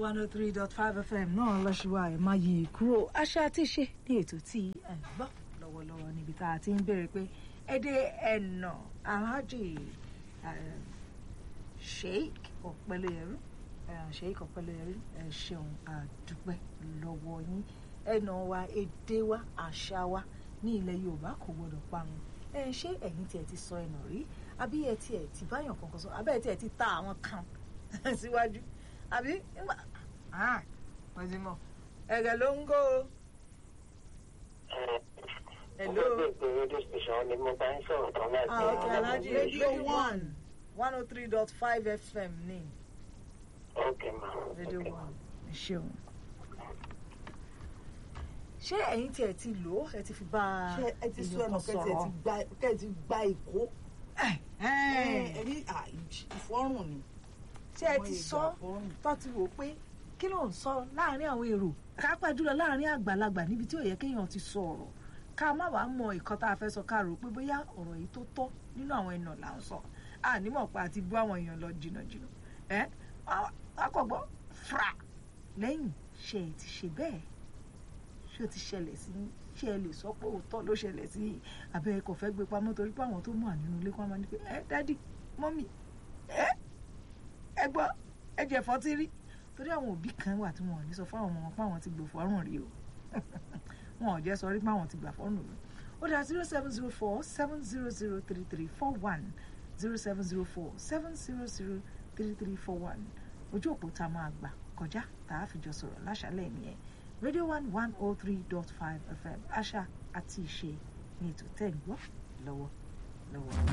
one oh three dot five fm náà lọ́ṣùwà ẹ̀ máa yí kúrò àṣà àti ìṣe ní ètò tí ẹ̀ ń gbọ́ lọ́wọ́lọ́wọ́ níbi tá a ti ń béèrè pé èdè ẹ̀nà alhaji sheik ọ̀pẹlẹ̀yẹrú sheik ọ̀pẹlẹ̀yẹrú ẹ̀ ṣeun àdúpẹ́ lọ́wọ́ yín ẹ̀nà wa èdè wa àṣà wa ní ilẹ̀ yorùbá kò gbọdọ̀ parun ẹ̀ ṣé ẹ̀yin tiẹ̀ ti sọ ẹ̀nà rí àbí ẹ̀ tiẹ̀ ti báyàn kankan sọ àbẹ́ ẹ̀ tiẹ̀ ti ta àwọn kan síwájú àbí nígbà wọ́n ti mọ̀ ẹ̀rẹ̀ ló ń gó o. Hello. radio station ni mo bá ń sọ̀rọ̀ tán láti Ah, okay, Alhaji Radio One one oh three dot five FM ní ok ma Radio ok. One. Ẹ ṣeun. Ṣé ẹ̀yin tí ẹ ti lò ó ẹ ti fi bá ṣé ẹ ti sọ èèyàn ẹnu kan kẹtì ẹ ti gba kẹ ẹ ti gba ìkó ẹ ní à, ìfọrùn ni. Ṣé ẹ ti sọ tó ti wò pé kí ló ń sọ láàrin àwọn èrò kápá jùlọ láàrin àgbàlagbà níbi tí ò yẹ kéèyàn ti sọ ọ̀rọ̀ ká má wàá mọ ìkan tá a fẹ́ sọ ká rò pé bóyá ọ̀rọ̀ yìí tó tọ́ nínú àwọn ẹ̀nà là ń sọ ànímọ̀ pa àti bú àwọn èèyàn lọ jìnnàjìnnà ẹ akọ̀gbọ́ fra lẹ́yìn ṣe ẹ ti ṣe bẹ́ẹ̀ ṣé o ti ṣẹlẹ̀ sí yín? ṣé ẹ lè sọ pé òótọ́ ló ṣẹlẹ̀ sí yìí àbẹ́ ẹ kò fẹ́ gbé pamọ́ torí pé àwọn tó mọ̀ nínú ilé kan máa ní pé ẹ dádì mọ́mì ẹ ẹ gbọ́ ẹ jẹ̀fọ́ ti rí torí àwọn òbí kan wà tí wọn ò ní sọ fún àwọn ọmọ wọn pé àwọn ti gbò fọ́rùn rí o wọn ò jẹ́ sọ rí pé àwọn ti gbà fọ́rùn rí ó dá zero seven zero four seven zero zero three three four one zero seven zero four seven zero zero three three four one ojú òpó tá a máa gbà kọjá tá a fi jọ sọ̀rọ̀ láṣálẹ̀ nìyẹn radio one one oh three dot five fm àṣà àti ìṣe ní ètò tẹ̀ ń gbọ́ lọ́wọ́ lọ́wọ́.